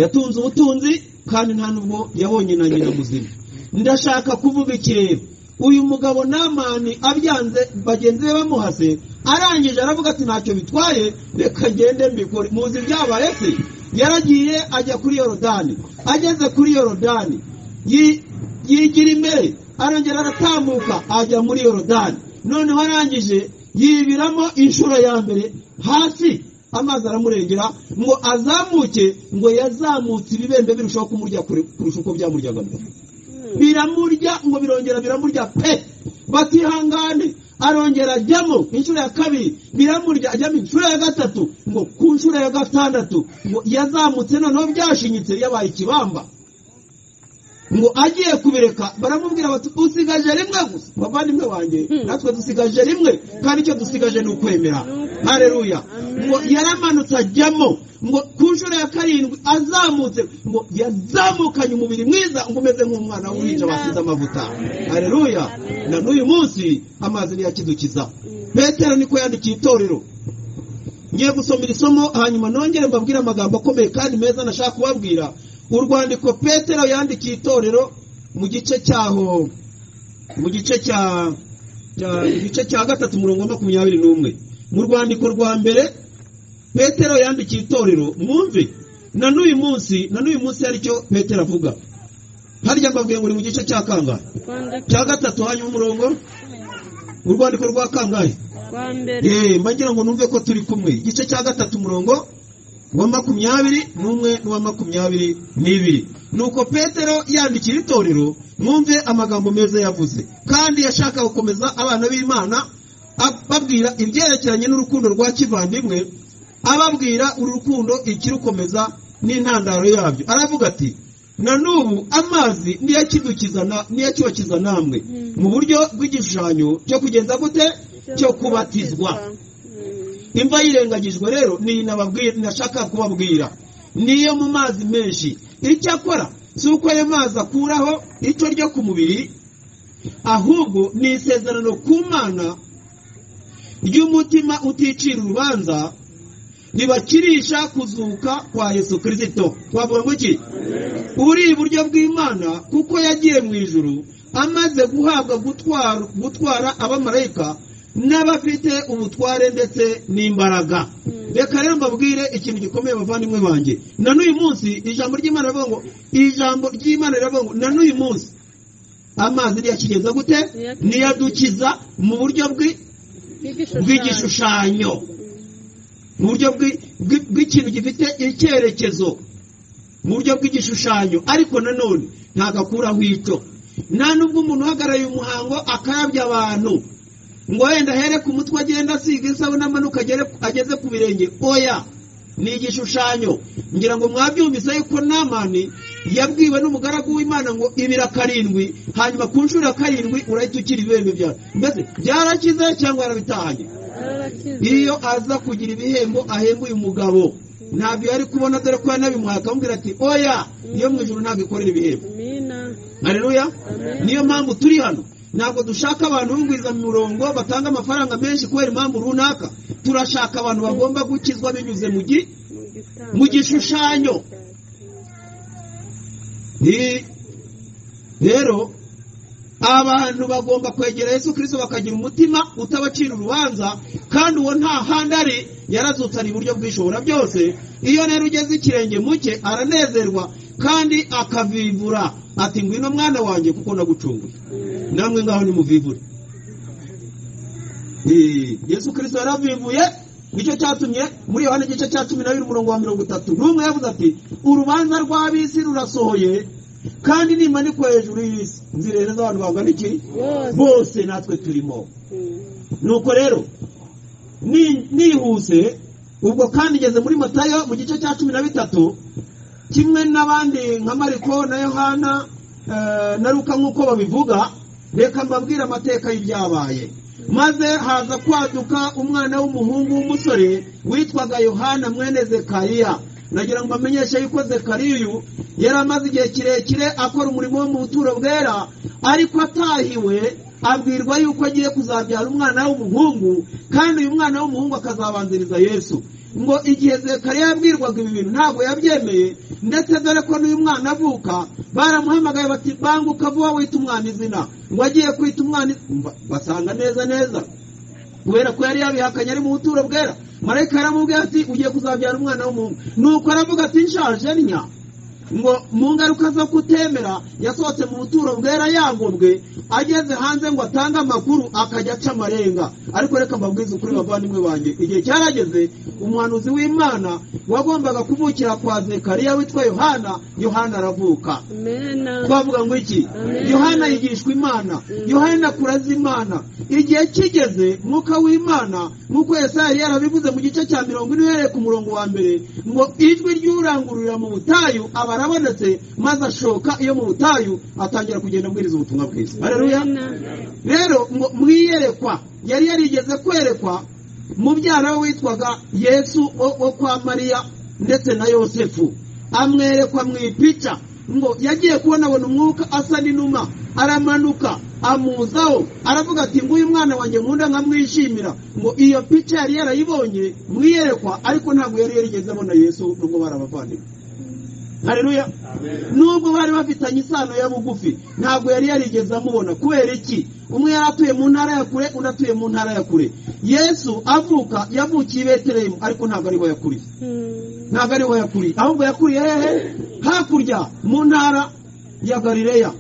yatunze ubutunzi kandi nta nubwo yabonye na nyina muzima ndashaka kuvuga ikirere uyu mugabo namani abyanze bagenzi be bamuhase arangije aravuga ati ntacyo bitwaye reka ngende mbikore muzi byabaye se yaragiye ajya kuri yorodani ageze kuri yorodani yi- yigira imbere arongera aratambuka ajya muri yorodani noneho arangije yibiramo inshuro ya mbere hasi amazi aramurengera ngo azamuke ngo yazamutse ibibembe birushaho kumurya kure kurusha uko byamuryaga mbere biramurya ngo birongera biramurya pe batihangane arongera ajyamo inshuro ya kabiri biramurya ajyamo inshuro ya gatatu ngo ku nshuro ya gatandatu ngo yazamutse noneho byashinyitse yabaye ikibamba ngo agiye kubireka baramubwira bati usigaje rimwe gusa bavandimwe wanjye natwe dusigaje rimwe kandi icyo dusigaje ni ukwemera hareruya ngo yaramanutse ajyamo ngo ku nshuro ya karindwi azamutse ngo yazamukanye umubiri mwiza ngo umeze nk'umwana w'uruhinja basize amavuta hareruya na n'uyu munsi amazi niyakidukiza petero niko yandikiye itorero ngiye gusoma iri somo hanyuma nongere mbabwire amagambo akomeye kandi meza nashaka kubabwira urwandiko petero yandikiye itorero mu gice cyaho mu gice cya cya- igice cya gatatu umurongo wa makumyabiri n'umwe mu rwandiko rwa mbere petero yandikiye itorero mwumve na n'uyu munsi na n'uyu munsi hari icyo petero avuga harya mbabwiye ngo ni mu gice cya kangahe cya gatatu hanyuma umurongo urwandiko rwa kangahe rwa mbere Eh, mba ngira ngo numve ko turi kumwe igice cya gatatu umurongo wa makumyabiri n'umwe n'uwa makumyabiri n'ibiri nuko petero yandikira itorero mwumve amagambo meza yavuze kandi yashaka gukomeza abana b'imana ababwira ibyerekeranye n'urukundo rwa kivandimwe ababwira uru rukundo ikirukomeza n'intandaro yabyo aravuga ati na n'ubu amazi niyakidukiza na- niyakibatiza namwe mu buryo bw'igishushanyo cyo kugenza gute cyo kubatizwa imva yirengagijwe rero niyi nababwira nashaka kubabwira niyo mu mazi menshi icyakora si uko ayo mazi akuraho icyo ryo ku mubiri ahubwo ni isezerano ku mana ry'umutima uticira urubanza ribakirisha kuzuka kwa yesu kirisito twavuga ngo iki ubu ni iburyo bw'imana kuko yagiye mu ijuru amaze guhabwa gutwara gutwara abamarayika n'abafite ubutware ndetse n'imbaraga reka rero mbabwire ikintu gikomeye abavandimwe banjye na n'uyu munsi ijambo ry'imana riravuga ngo ijambo ry'imana riravuga ngo na n'uyu munsi amazi ntiyakigenza gute niyadukiza mu buryo bwi- bw'igishushanyo mu buryo bwi- bwi- bw'ikintu gifite icyerekezo mu buryo bw'igishushanyo ariko nanone ntagakuraho icyo nta nubwo umuntu uhagarariye umuhango akayabya abantu ngo wenda ahere ku mutwe agenda asiga isabune amanuka agere ageze ku birenge oya ni igishushanyo ngira ngo mwabyumvise yuko namani yabwiwe n'umugaragu w'imana ngo ibira karindwi hanyuma ku nshuro ya karindwi urahita ukira ibihembo byawe mbese byarakize cyangwa yarabitahanye iyo aza kugira ibihembo ahemba uyu mugabo ntabwo yari kubona dore ko yanabimuhaye akamubwira ati oya iyo mu ijoro ntabwo ikorera ibihembo Amina. hareruya Amen. niyo mpamvu turi hano ntabwo dushaka abantu bunguriza mu murongo batanga amafaranga menshi kubera impamvu runaka turashaka abantu bagomba gukizwa binyuze mu gi mu gishushanyo Ni- rero abantu bagomba kwegera yesu kirisito bakagira umutima utabacira urubanza kandi uwo nta handi ari yarazutse ari iburyo bw'ishobora byose iyo rero ugeze ikirenge mu cye aranezerwa kandi akavivura ati ngwino mwana wanjye kuko nagucunguye namwe ngaho nimuvivure Eh, yesu kirisito yarabivuye nicyo cyatumye muri yohana igice cya cumi na bibiri umurongo wa mirongo itatu n'umwe yavuze ati urubanza rw'ab'isi rurasohoye kandi nimanikwa hejuru y'isi nzirereza abantu bangana iki Bose. bose natwe turimo nuko rero ni- nihuse ubwo kandi ngeze muri matayo mu gice cya cumi na bitatu kimwe n'abandi nka mariko na yohana eh, na luka nk'uko babivuga reka mbabwire amateka y'ibyabaye maze haza kwaduka umwana w'umuhungu w'umusore witwaga yohana mwene zekariya nagira ngo bamenyeshe yuko zekariya uyu yari amaze igihe kirekire akora umurimo wo mu buturo bwera ariko atahiwe abwirwa yuko agiye kuzabyara umwana w'umuhungu kandi uyu mwana w'umuhungu akazabanziriza yesu ngo igihe zekariya yabwirwaga ibi bintu ntabwo yabyemeye ndetse dore ko n'uyu mwana avuka baramuhamagaye bati banguka vuba wita umwana izina ngo agiye kwita umwana iz- Mba- basanga neza neza kubera ko yari yabihakanye ari mu buturo bwera marayika yaramubwiye ati ugiye kuzabyara umwana w'umuhungu nuko aravuga ati nshaje nnya ngo mu ngaruka zo kutemera yasohotse mu buturo bwera yagobwe ageze hanze ngo atange amakuru akajya aca amarenga ariko reka mbabwize ukuri bavandimwe banjye igihe cyarageze umuhanuzi w'imana wagombaga kuvukira kwa zekariya witwa yohana yohana aravuka Amena. twavuga ngo iki Amen. yohana yigishwa imana yohana akuraza imana igihe kigeze mwuka w'imana nk'uko yesaya yari yarabivuze mu gice cya mirongo ine uhereye ku murongo wa mbere ngo ijwi ry'urangururira mu butayu aba arabonetse maze ashoka iyo mu butayu atangira kugenda abwiriza ubutumwa bwiza hareruya Amena. rero ngo mwiyerekwa yari yarigeze kwerekwa mubyara we witwaga yesu wo wo kwa mariya ndetse na yosefu amwerekwa mu ipica ngo yagiye kubona abona umwuka asa n'inuma aramanuka amuzaho aravuga ati nguyu mwana wanjye nkunda nkamwishimira ngo iyo pica yari yarayibonye mwiyerekwa ariko ntabwo yari yarigeze abona yesu nubwo bari abavandimwe hareruya nubwo bari bafitanye isano ya bugufi ntabwo yari yarigeze amubona kubera iki umwe yari atuye mu ntara ya kure undi atuye mu ntara ya kure yesu avuka yavukiye i betelehemu ariko ntabwo ariho yakuriye ntabwo ariho yakuriye ahubwo yakuriye hehe hakurya mu ntara ya galileya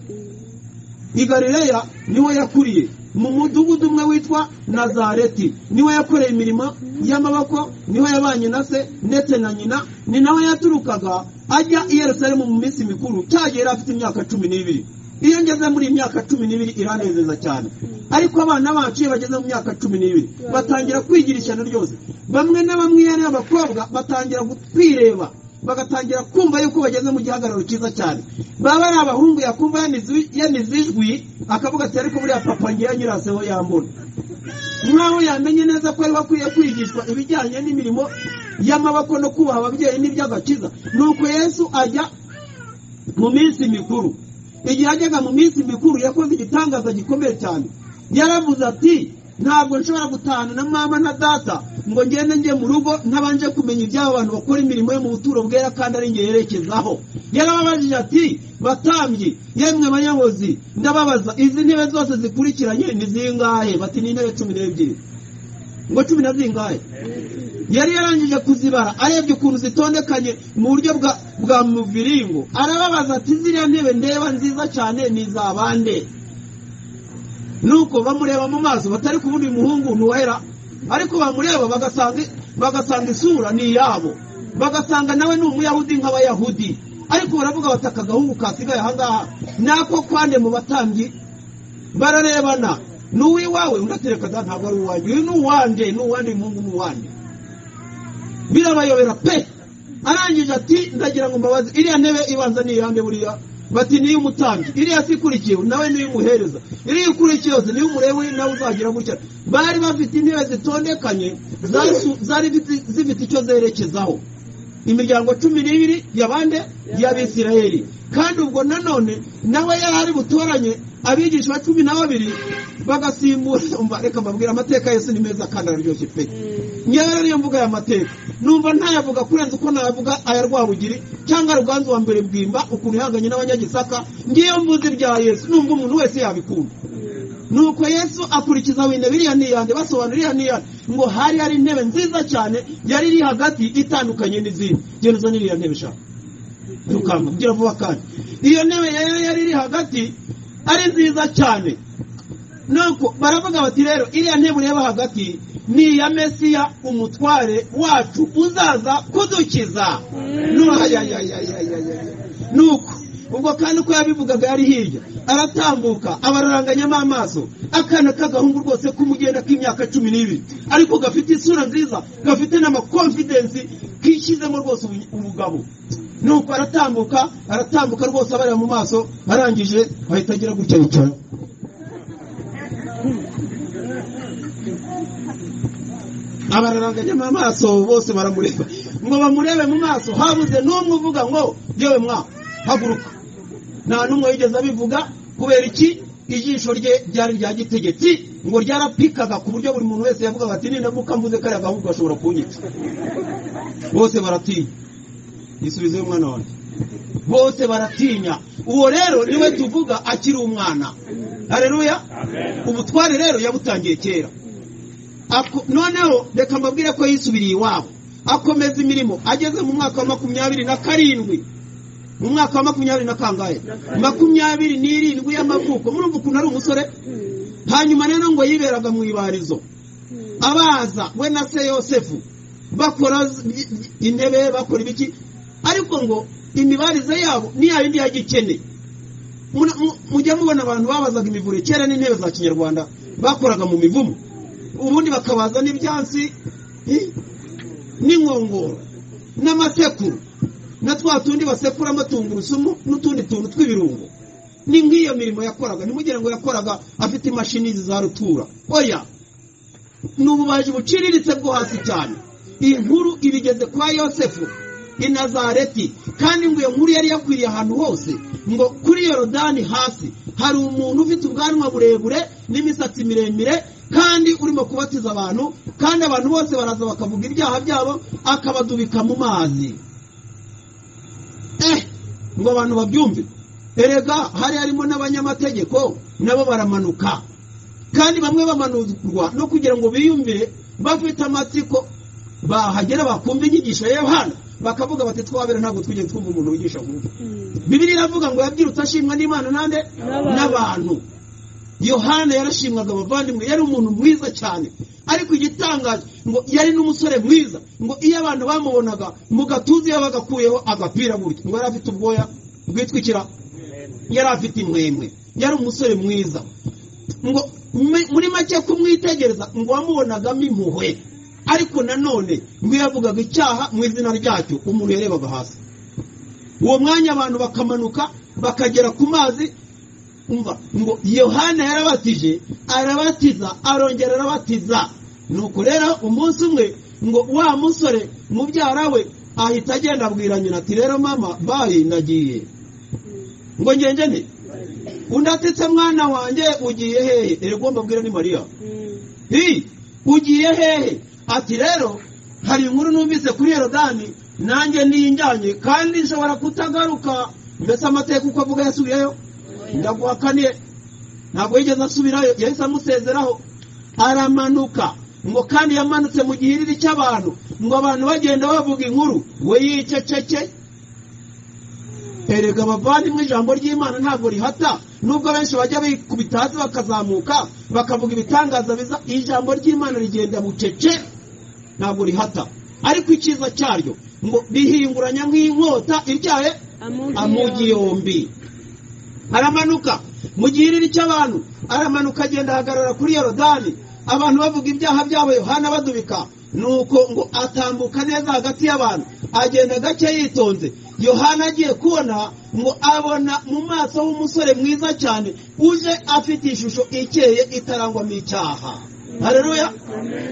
i galileya niho yakuriye mu mudugudu umwe witwa nazareti niho yakoreye imirimo y'amaboko niho yabanye na se ndetse na nyina ni naho yaturukaga ajya i yerusalemu mu minsi mikuru cya gihe yari afite imyaka cumi n'ibiri iyo ngeze muri iyi myaka cumi n'ibiri iranezeza cyane ariko abana bacu iyo bageze mu myaka cumi n'ibiri batangira kwigira ishyano ryose bamwe na bamwe iyo ari abakobwa batangira kwireba bagatangira kumva yuko bageze mu gihagararo cyiza cyane baba ari abahungu yakumva yanize- yanize ijwi akavuga ati ariko buriya papa ngewe nyiraseho yambona nk'aho yamenye neza ko ariho akwiye kwigishwa ibijyanye n'imirimo y'amaboko no kubaha ababyeyi n'iby'agakiza nuko yesu ajya mu minsi mikuru igihe yajyaga mu minsi mikuru yakoze igitangaza gikomeye cyane yaravuze ati ntabwo nshobora gutahana na mama na data ngo ngende njye mu rugo ntabanje kumenya iby'abo bantu bakora imirimo yo mu buturo bwera kandi ari njye yerekezaho yarababajije ati batambye yemwe abanyamuzi ndababaza izi ntebe zose zikurikiranye ni zingahe bati ni intebe cumi n'ebyiri ngo cumi na zingahe yari yarangije kuzibara arebye ukuntu zitondekanye mu buryo bwa bwa muviringo arababaza ati ziriya ntebe ndeba nziza cyane ni iza bande nuko bamureba mu maso batari kubona uyu muhungu ntuwera ariko bamureba bagasanga bagasanga isura ni iyabo bagasanga nawe ni umuyahudi nk'abayahudi ariko baravuga bati aka gahungu kasigaye aha ngaha nako kwande mu batambyi bararebana ni uw'iwawe undi atereka da ntabwo ari uwanjye uyu ni uwanjye ni uwanjye uyu muhungu ni uwanjye birabayobera pe arangije ati ndagira ngo mbabaze iriya ntebe ibanza ni iyande buriya bati niyo umutambyi iriya si ikurikiye nawe niyo umuhereza iriya ikurikiye yose niyo umurewe nawe uzagira gutya bari bafite intebe zitondekanye zasu- zari zi- zifite icyo zerekezaho imiryango cumi n'ibiri yabande y'abisirayeli kandi ubwo nanone nawe yari ari butoranye abigisha cumi na babiri bagasimbura umva reka mbabwira amateka ya yesu ni meza kandi araryoshye pe ngewe rero niyo mvuga aya mateka numva ntayavuga kurenza uko nayavuga aya rwabugiri cyangwa ruganzu wa mbere bwimba ukuntu ihanganye n'abanyagisaka ngiyo mvuze ibya yesu numva umuntu wese yabikunda nuko yesu akurikiza wenda biriya n'iyande basobanura iriya n'iyande ngo hari hari intebe nziza cyane yari iri hagati itandukanye n'izindi genda uzane iriya ntebe eshanu dukanga kugira vuba kandi iyo ntebe yari yari iri hagati ari nziza cyane nuko baravuga bati rero iriya ntebe ureba hagati ni iya mesiya umutware wacu uzaza kudukiza Nu- ayayayayayaya. nuko ubwo kandi uko yabivugaga yari hirya aratambuka abararanganyamo amaso akana k'agahungu rwose k'umugenda k'imyaka cumi n'ibiri ariko gafite isura nziza gafite n'amakonfidensi kishyizemo rwose ubu- ubugabo nuko aratambuka aratambuka rwose abareba mu maso arangije ahita agira gutya yicara abararanganyamo amaso bose baramureba ngo bamurebe mu maso habuze n'umwe uvuga ngo yewe mwa haguruka nta n'umwe wigeze abivuga kubera iki ijisho rye ryari rya gitegetsi ngo ryarapikaga ku buryo buri muntu wese yavugaga ati ninamuka mvuze kariya gahungu gashobora kunyica bose baratinya gisubizeyo umwana wanjye bose baratinya uwo rero niwe tuvuga akiri umwana hareruya ubutware rero yabutangiye kera Ako- noneho reka mbabwire ko yisubiriye iwabo akomeza imirimo ageze mu mwaka wa makumyabiri na karindwi mu mwaka wa makumyabiri na kangahe makumyabiri n'irindwi y'amavuko murumva ukuntu ari umusore hanyuma rero ngo yiberaga mu ibarizo abaza we na se yosefu bakora z- i- i- intebe bakora ibiki ariko ngo imibarize yabo ni ya yindi ya gikene Muna- mu- mujya mubona abantu babazaga imivure kera n'intebe za kinyarwanda bakoraga mu mivumu ubundi bakabaza n'ibyansi eh, n'inkongoro n'amasekuru na twa tundi basekuramo tungurusumu n'utundi tuntu tw'ibirungo ni nk'iyo mirimo yakoraga ntimugire ngo yakoraga afite imashini za rutura oya ni ububaji buciriritse bwo hasi cyane iyi nkuru ibigeze kwa yosefu i nazareti kandi ngo iyo nkuru yari yakwiriye ahantu hose ngo kuri yorodani hasi hari umuntu ufite ubwanwa burebure n'imisatsi miremire kandi urimo kubatiza abantu kandi abantu bose baraza bakavuga ibyaha byabo akabadubika mu mazi eh ngo abantu babyumve erega hari harimo n'abanyamategeko nabo baramanuka kandi bamwe bamanurwa no kugira ngo biyumvire bafite amatsiko bahagera bakumva inyigisho ya yohana bakavuga bati twabera ntabwo twigeze twumva umuntu wigisha nk'uyu bibiri iravuga ngo yabyirutse ashimwa n'imana nande N'abantu. n'abantu yohana yarashimwaga abavandimwe yari umuntu mwiza cyane ariko igitangaje ngo yari n'umusore mwiza ngo iyo abantu bamubonaga mu gatuza iyo bagakuyeho agapira gutya ngo yari afite ubwoya bwitwikira yari afite imwemwe yari umusore mwiza ngo me- muri make kumwitegereza ngo wamubonagamo impuhwe ariko nanone ngo iyo yavugaga icyaha mu izina ryacyo umuntu yarebaga hasi uwo mwanya abantu bakamanuka bakagera ku mazi umva ngo yohana yarabatije arabatiza arongera arabatiza nuko rero umunsi umwe ngo wa musore mubyara we ahita agenda abwira nyina ati rero mama bayi nagiye ngo ngenge nte undi atetse mwana wanjye ugiye hehe erega uwo mbabwira ni mariya hi ugiye hehe ati rero hari inkuru numvise kuri yorodani nanjye niyinjyanye kandi nshobora kutagaruka mbese amateka uko avuga yasubiyeyo ndaguhakaniye ntabwo yigeze asubirayo yahise amusezeraho aramanuka ngo kandi yamanutse mu gihiriri cy'abantu ngo abantu bagenda bavuga inkuru we yiceceke erega abavandimwe ijambo ry'imana ntabwo rihata nubwo benshi bajya bikubita hasi bakazamuka bakavuga ibitangaza biza ijambo ry'imana rigenda bucece ntabwo rihata ariko icyiza cyaryo ngo rihinguranya nk'inkota iryaye amugi yombi aramanuka mu gihiriri cy'abantu aramanuka agenda ahagarara kuri yorodani abantu bavuga ibyaha byabo yohana badubika nuko ngo atambuka neza hagati y'abantu agenda gake yitonze yohana agiye kubona ngo abona mu maso h'umusore mwiza cyane uje afite ishusho ikeye itarangwamo icyaha hareruya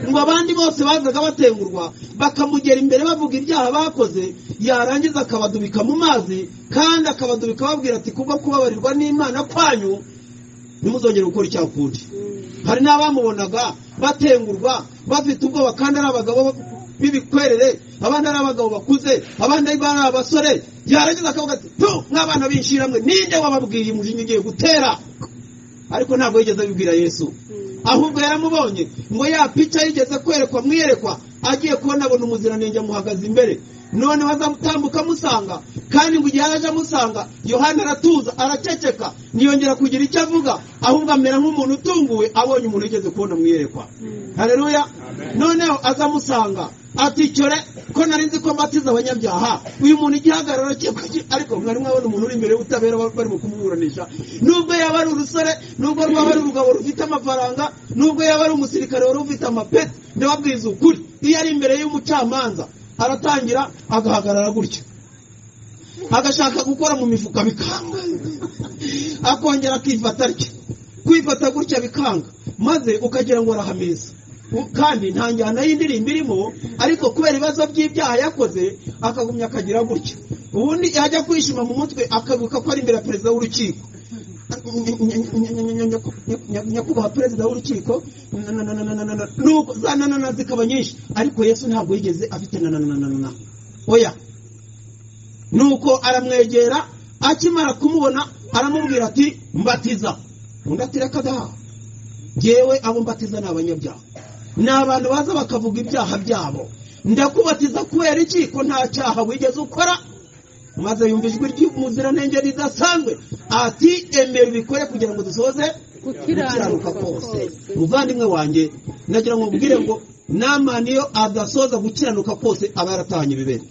ngo abandi bose bazaga batengurwa bakamugera imbere bavuga ibyaha bakoze yarangiza akabadubika mu mazi kandi akabadubika babwira ati kubwo kubabarirwa n'imana kwanyu ntimuzongere gukora icyaha ukundi hari n'abamubonaga batengurwa bafite ubwoba kandi ari abagabo b'ibikwerere abandi ari abagabo bakuze abandi ari abasore yarangiza akavuga ati tu nk'abana b'inshyiramwe ninde wababwiye umujinya ugiye gutera ariko ntabwo yigeze abibwira yesu ahubwo yaramubonye ngo ya pica yigeze kwerekwa mwiyerekwa agiye kubona abona umuziranenge amuhagaze imbere none bazamutambuka amusanga kandi ngo igihe yaje amusanga yohana aratuza araceceka ntiyongera kugira icyo avuga ahubwo amera nk'umuntu utunguwe abonye umuntu yigeze kubona mwiyerekwa hareruya noneho aza amusanga ati cyore ko nari nzi ko mbatiza abanyabyaha uyu muntu igihagararo cye ariko mwari mwabona umuntu uri imbere y'ubutabera barimo kumuburanisha nubwo yaba ari urusore nubwo rwaba ari urugabo rufite amafaranga nubwo yaba ari umusirikare wari ufite amapeti ndababwiza ukuri iyo ari imbere y'umucamanza aratangira agahagarara gutya agashaka gukora mu mifuka bikanga akongera akifata atya kwifata gutya bikanga maze ukagira ngo arahameza kandi nta njyana y'indirimbo irimo ariko kubera ibibazo by'ibyaha yakoze akagumya akagira gutya ubundi yajya kwishima mu mutwe akabuka ko ari imbere ya perezida w'urukiko nyakubahwa perezida w'urukiko nuko za nanana zikaba nyinshi ariko yesu ntabwo yigeze afite nananana oya nuko aramwegera akimara kumubona aramubwira ati mbatiza undi ati reka daha ngewe abo mbatiza ni abanyabyaha ni abantu baza bakavuga ibyaha byabo ndakubatiza kubera iki ko nta cyaha wigeze ukora maze yumva ijwi ry'umuziranenge ridasanzwe ati emera ubikore kugira ngo dusoze gukiranuka kose umuvandimwe wanjye nagira ngo mubwire ngo namani iyo adasoza gukiranuka kose aba yaratahanye ibibero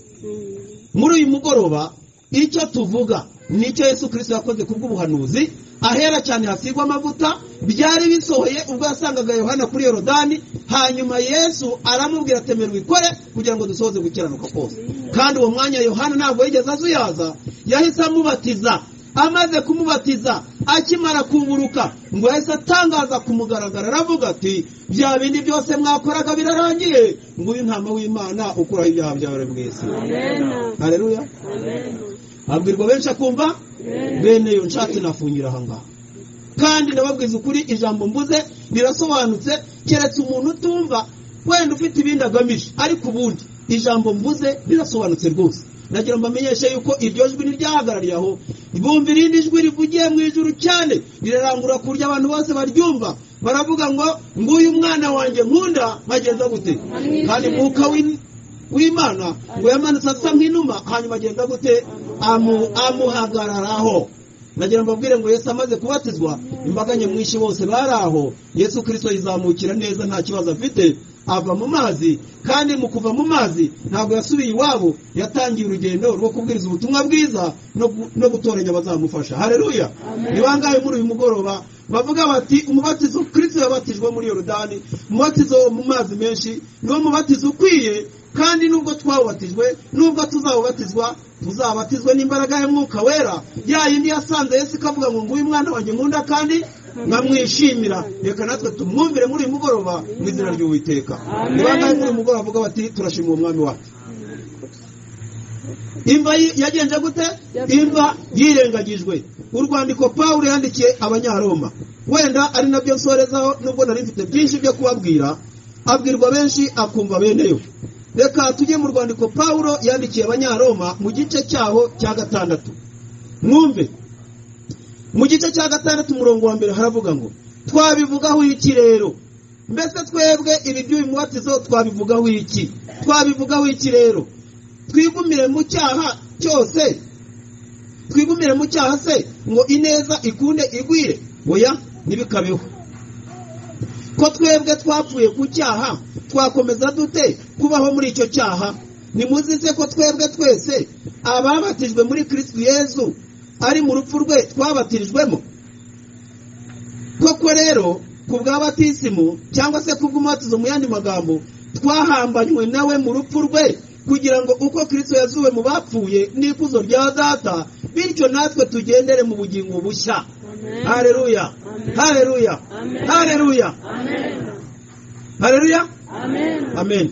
muri uyu mugoroba icyo tuvuga nicyo yesu kirisito yakoze ku bw'ubuhanuzi ahera cyane hasigwa amavuta byari bisohoye ubwo yasangaga yohana kuri yorodani hanyuma yesu aramubwira atemera wikore kugira ngo dusohoze gukiranuka kose kandi uwo mwanya yohana ntabwo yigeze azuyaza yahise amubatiza amaze kumubatiza akimara kuburuka ngo yahise atangaza kumugaragara aravuga ati bya bindi byose mwakoraga birarangiye ngo uyu ntama w'imana ukuraho ibyaha byawe mu isi hareruya abwirwa benshi akumva bene yo nshatse nafungira aha ngaha kandi ndababwiza ukuri ijambo mbuze rirasobanutse keretse umuntu utumva wenda ufite ibindi agamije ariko ubundi ijambo mbuze rirasobanutse rwose nagira ngo mbamenyeshe yuko iryo jwi ntiryahagarariye aho bumva irindi jwi rivugiye mu ijuru cyane rirarangura ku buryo abantu bose baryumva baravuga ngo nguyu mwana wanjye nkunda nkagenda gute kandi mwuka w'imana ngo yamanutse asa nk'inuma hanyuma agenda gute amuhagararaho nagira ngo mbabwire ngo yesu amaze kubatizwa imbaga nyamwinshi bose bari aho yesu kirisito yizamukira neza nta kibazo afite ava mu mazi kandi mu kuva mu mazi ntabwo yasubiye iwabo yatangiye urugendo rwo kubwiriza ubutumwa bwiza no gutoranya abazamufasha hareruya ni bangahe muri uyu mugoroba bavuga bati umubatizo kirisito yabatijwe muri yorodani umubatizo wo mu mazi menshi niwo mubatizo ukwiye kandi nubwo twawubatijwe nubwo tuzawubatizwa tuzabatizwe n'imbaraga y'umwuka wera ya yindi yasanze yesu ikavuga ngo nguyu mwana wanjye nkunda kandi nkamwishimira reka natwe tumwumvire muri uyu mugoroba mu izina ry'uwiteka ni bangahe muri uyu mugoroba bavuga bati turashima uwo mwami wacu imva yi- yagenze gute imva yirengagijwe urwandiko pawulo yandikiye abanyaroma wenda ari nabyo nsorezaho nubwo nari mfite byinshi byo kubabwira abwirwa benshi akumva beneyo reka tujye mu rwandiko pawulo yandikiye abanyaroma mu gice cyaho cya gatandatu mwumve mu gice cya gatandatu umurongo wa mbere haravuga ngo twabivugaho iki rero mbese twebwe ibi by'uyu mubatizo twabivugaho iki twabivugaho iki rero twigumire mu cyaha cyose twigumire mu cyaha se ngo ineza ikunde igwire oya ntibikabeho ko twebwe twapfuye ku cyaha twakomeza dute kubaho muri icyo cyaha nimuzi se ko twebwe twese ababatijwe muri kristu yezu ari mu rupfu rwe twabatirijwemo koko rero ku bwa batisimu cyangwa se kubw'umubatizo mu yandi magambo twahambanywe nawe mu rupfu rwe kugira ngo uko kristo yazuwe mu bapfuye n'ikuzo rya data bityo natwe tugendere mu bugingo bushya hareruya hareruya hareruya hareruya amen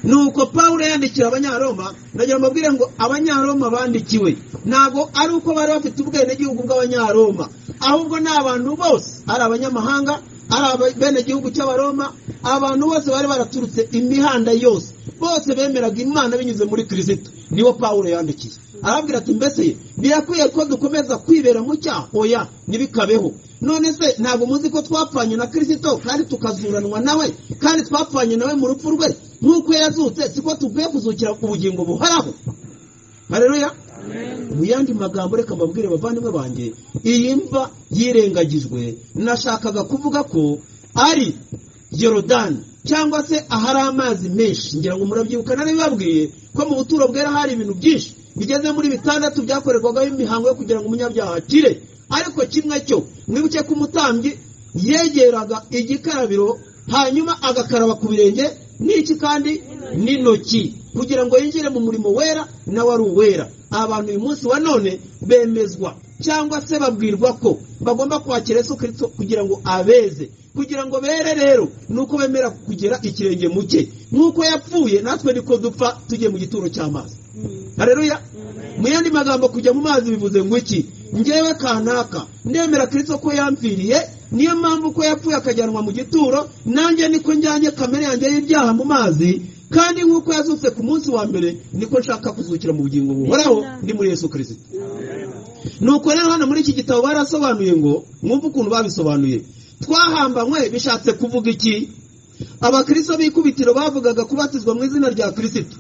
nuko pawulo yandikira abanyaroma nagira ngo mbabwire ngo abanyaroma bandikiwe ntabwo ari uko bari bafite ubwenegihugu bw'abanyaroma ahubwo ni abantu bose ari abanyamahanga ari abenegihugu cy'abaroma abantu bose bari baraturutse imihanda yose bose bemeraga imana binyuze muri kirisito niwo pawulo yandikiye arabwira ati mbese birakwiye ko dukomeza kwibera mu cyaha oya ntibikabeho none se ntabwo muzi ko twapfanye na kirisito kandi tukazuranwa nawe kandi twapfanye nawe mu rupfu rwe nk'uko yazutse siko tukwiye kuzukira ku bugingo buhoraho hareruya mu yandi magambo reka mbabwire bavandimwe banjye iyi mva yirengagijwe nashakaga kuvuga ko ari yorodani cyangwa se ahari amazi menshi ngira ngo murabyibuka nari babwiye ko mu buturo bwera hari ibintu byinshi bigeze muri bitandatu byakorerwagaho imihango yo kugira ngo umunyabyaha akire ariko kimwe cyo mwibuke ko umutambyi yegeraga igikarabiro hanyuma agakaraba ku birenge n'iki kandi n'intoki kugira ngo yinjire mu murimo wera nawe ari uwera abantu uyu munsi wa none bemezwa cyangwa se babwirwa ko bagomba kwakira yesu kirisito kugira ngo abeze kugira ngo bere rero ni uko bemera kugira ikirenge mu cye nk'uko yapfuye natwe niko dupfa tugiye mu gituro cy'amazi hareruya mu yandi magambo kujya mu mazi bivuze ngo iki ngewe kanaka ndemera kirisito ko yampfiriye niyo mpamvu ko yapfuye akajyanwa mu gituro nanjye niko njyanye kamere yanjye y'ibyaha mu mazi kandi nk'uko yazutse ku munsi wa mbere niko nshaka kuzukira mu bugingo buhoraho ndi muri yesu kirisito nuko rero hano muri iki gitabo barasobanuye ngo mwumve ukuntu babisobanuye twahambanywe bishatse kuvuga iki abakristo b'ikubitiro bavugaga kubatizwa mu izina rya kirisito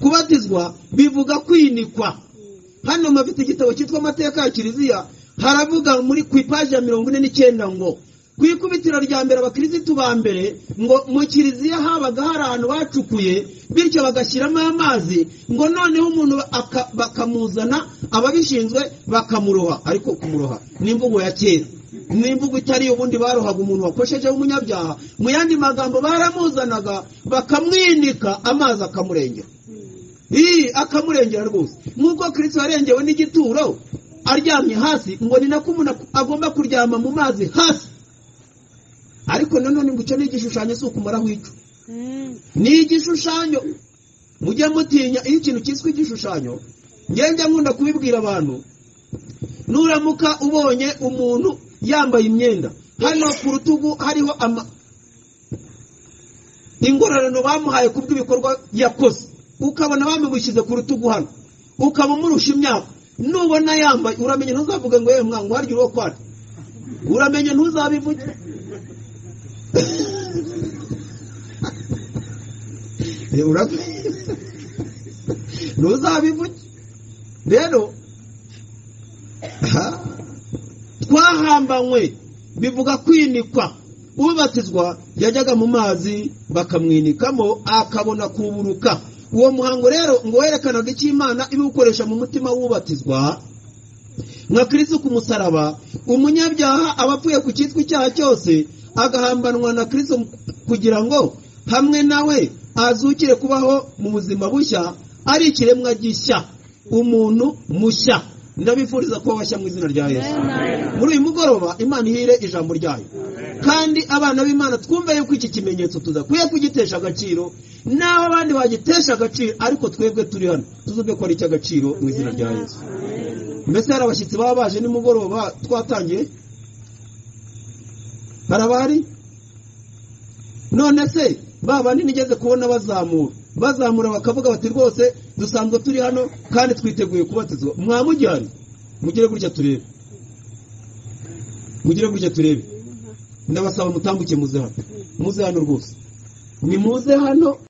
kubatizwa bivuga kwinikwa hano mafite igitabo cyitwa amateka ya kiliziya haravuga muri ku ipaji ya mirongo ine n'icyenda ngo ku ikubitiro rya mbere abakirisitu ba mbere ngo mu kiliziya habaga hari ahantu bacukuye bityo bagashyiramo amazi ngo noneho umuntu aka- bakamuzana ababishinzwe bakamuroha ariko kumuroha ni imvugo ya kera ni imvugo itari iyo ubundi barohaga umuntu wakoshejeho umunyabyaha mu yandi magambo baramuzanaga bakamwinika amazi akamurengera iyi akamurengera rwose nk'uko kirisito yarengewe n'igituro aryamye hasi ngo ni nako umuntu ak- agomba kuryama mu mazi hasi ariko nanone ngo icyo ni igishushanyo si ukumaraho icyo ni igishushanyo mujye mutinya iyo ikintu cyiswe igishushanyo ngenge nkunda kubibwira abantu nuramuka ubonye umuntu yambaye imyenda hano ku rutugu hariho ama ingororano bamuhaye ku bw'ibikorwa yakoze ukabona bamubushyize ku rutugu hano ukaba umurusha imyaka nubona yambaye uramenye ntuzavuge ngo yewe mwangu harya uwo kwari uramenye ntuzabivuge Eh, ura- ntuzabivuge rero aha, twahambanywe bivuga kwinikwa ubatizwa yajyaga mu mazi bakamwinikamo akabona kuburuka uwo muhango rero ngo werekanaga icyo imana ibiwukoresha mu mutima w'ubatizwa nka kirisi ku musaraba umunyabyaha aba apfuye ku cyitwa icyaha cyose agahambanwa na kirisi kugira ngo hamwe nawe azukire kubaho mu buzima bushya ari ikiremwa gishya umuntu mushya ndabifuriza kuba bashya mu izina rya yesu Amen. muri uyu mugoroba imana ihire ijambo ryayo kandi abana b'imana twumve yuko iki kimenyetso tudakwiye kugitesha agaciro naho abandi bagitesha agaciro ariko twebwe turi hano tuzumve ko ari icy'agaciro mu izina rya yesu mbese hari abashyitsi baba baje nimugoroba twatangiye hari abahari none se ba bandi nigeze kubona bazamura bazamura bakavuga bati rwose dusanzwe turi hano kandi twiteguye kubatizwa mwamujyane mugire gutya turebe mugire gutya turebe ndabasaba mutambuke muze hano muze hano rwose nimuze hano